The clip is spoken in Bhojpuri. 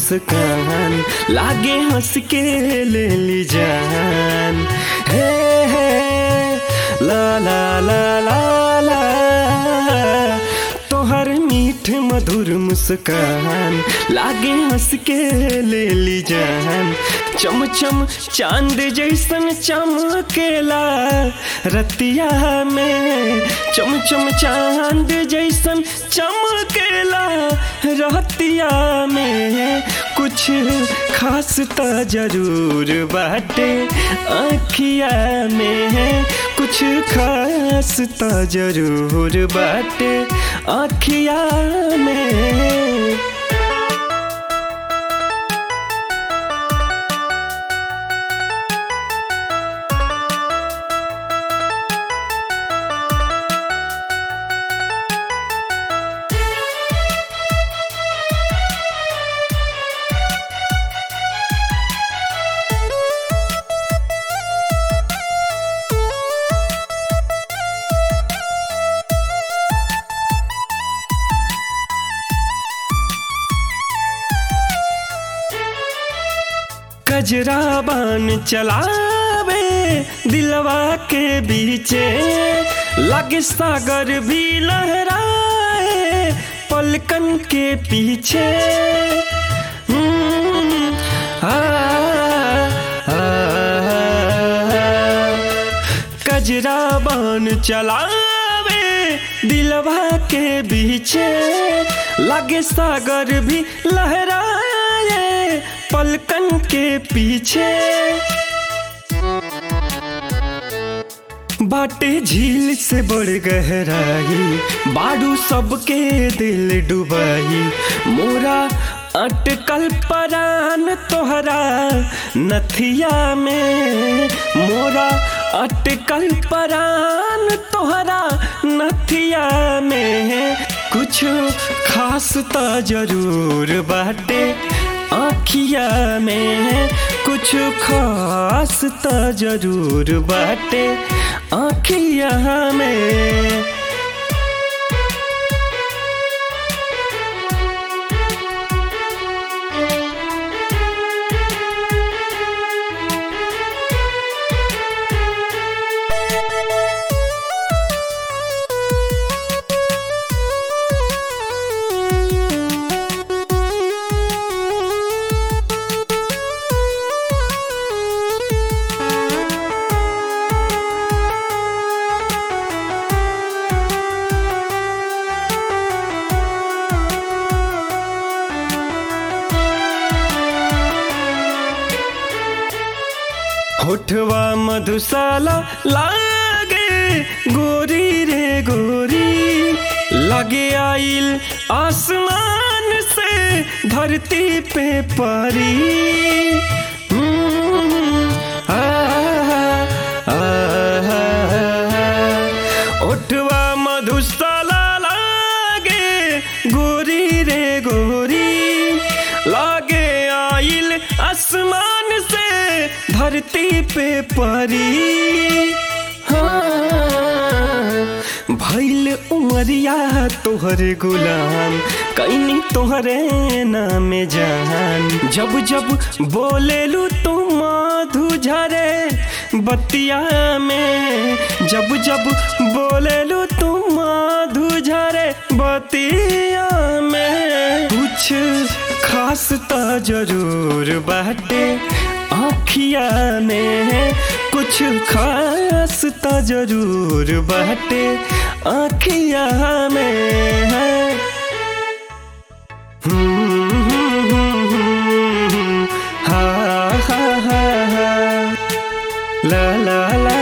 मुस्कान लागे हंस के ले ली जान हे हे ला ला ला ला ला तोहर मीठ मधुर मुस्कान लागे हंस के ले ली जान चम चम चांद जैसन चमकेला रतिया में चम चम चांद जैसन चमकेला रतिया में कुछ खास त जरूर बाटे आखिया में कुछ खास त जरूर बाटे आखिया में कजरा बान चलावे दिलवा के बीचे लगे सागर भी लहराए पलकन के पीछे हम्म, आ, आ, कजरा बान चलावे दिलवा के बीचे लगे सागर भी लहराए पलकन के पीछे बाटे झील से बड़ गहराई बाडू सबके दिल डुबाई मोरा अटकल परान तोहरा नथिया में मोरा अटकल परान तोहरा नथिया में कुछ खास त जरूर बाटे आखिया में कुछ खास त जरूर बाटे आखिया में होठवा मधुशाला लागे गोरी रे गोरी लगे आइल आसमान से धरती पे परी हम्म, आ, आ, ओठवा मधुशाला लागे गोरी रे गोरी लागे आइल आसमान से धरती पे परी हाँ, भैल उमरिया तोहरे गुलाम कैनी तोहरे नाम जान जब जब बोलेलू तू मधु झरे बतिया में जब जब बोलेलू तू मधु झरे बतिया में कुछ खास त जरूर बाटे आखिया में कुछ खास त जरूर बाटे आखिया में हा हा हा हा ला ला ला